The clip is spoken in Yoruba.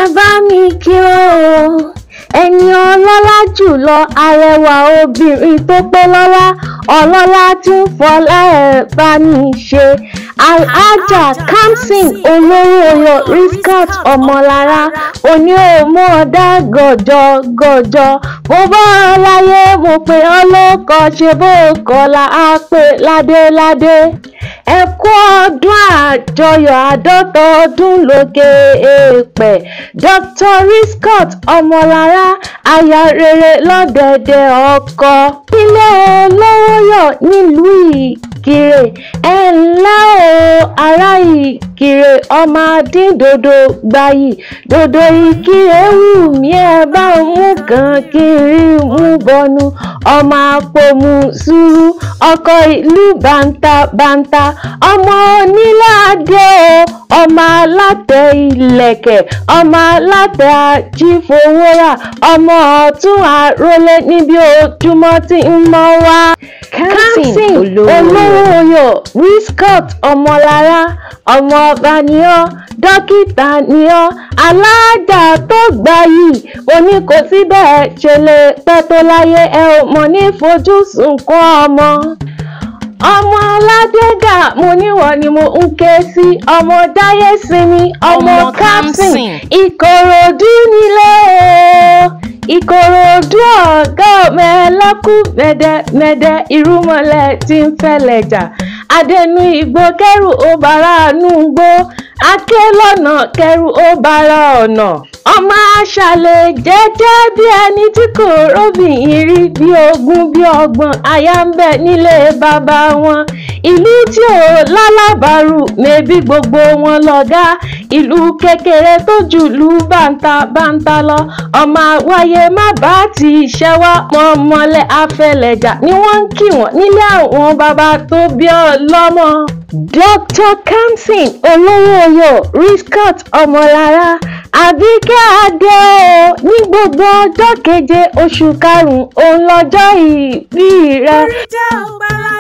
bá mi kí o ẹni ọlọ́lá jùlọ arẹwà obìnrin tó pé lọ́lá ọlọ́lá tí ń fọlá ẹ̀ bá mi ṣe alhaja kamsin olówó ọyọ riskat ọmọlára oní òmù ọ̀dà gọ̀jọ gọ̀jọ mo bá ọ láyé mo pè ọ́ lóko ṣe bó kọ́lá á pè ládéládé ẹ kú ọdún àjọyọ̀ àádọ́ta ọdún lókè èèpẹ̀ dr riscott ọmọlára aya rere lọ́dẹ̀dẹ̀ ọkọ ilé olówóyọ̀ nílùú ìkirè ẹ ǹlẹ́ o ará ìkirè ọmọ adíndodo gbayì dodo ìkirè wù mí ẹ bá ń mú kan kí n rí mú bọnu ọmọ àpòmù sùúrù ọkọ ìlú bàǹtàbàǹtà ọmọ onílàdé o ọmọ alátẹ ìlẹ̀kẹ̀ ọmọ alátẹ ajífowórà ọmọ ọ̀tún àrólé níbi ojúmọ́ tí ń mọ́ wá. kamsin olówóoyò riscott ọmọlára ọmọ ọba ni ọ́ dókítà ni ọ́ aláàjà tó gbayì òní kò sí bẹ́ẹ̀ ṣe lè pẹ́ tó láyé ẹ ò mọ̀ ní fojúsùn kún ọmọ ọmọ aládégà mo níwọ̀ ni mo ń ké sí ọmọ dáyé sinmi ọmọ Ọmọ kamsin Kamsin. ìkòròdú nílé o ìkòròdú ọ̀gá mẹ́lẹ́kù mẹ́dẹ́mẹ́dẹ́ irúmọlẹ̀ tí ń fẹ́lẹ̀ jà adẹnu igbó kẹrù ó bára nù gbó aké lọ́nà kẹrù ó bára ọ̀nà ọmọ aṣàlẹ̀ jẹ́jẹ́ bí ẹni tí kò róbìnrin rí bí ogún bí ọgbọ̀n aya ń bẹ nílé bàbá wọn ìlú tí ò lálábàárù mẹ́bí gbogbo wọn lọ́gá ìlú kékeré tó jù lù bàǹtàbàǹtà lọ ọmọ àwáyé má bá ti ṣẹ́wá mọ́mọ́lẹ̀ afẹlẹ̀jà ni wọ́n ń kí wọ́n nílé àwọn bàbá tó bí ọ lọ́mọ. dr kamsin olówóoyò riscott ọmọlára àbíkẹ́ adé o ní gbogbo ọjọ́ keje oṣù karùn-ún òun lọ́jọ́ ìbí rẹ. Orí jẹ́ ògbàlà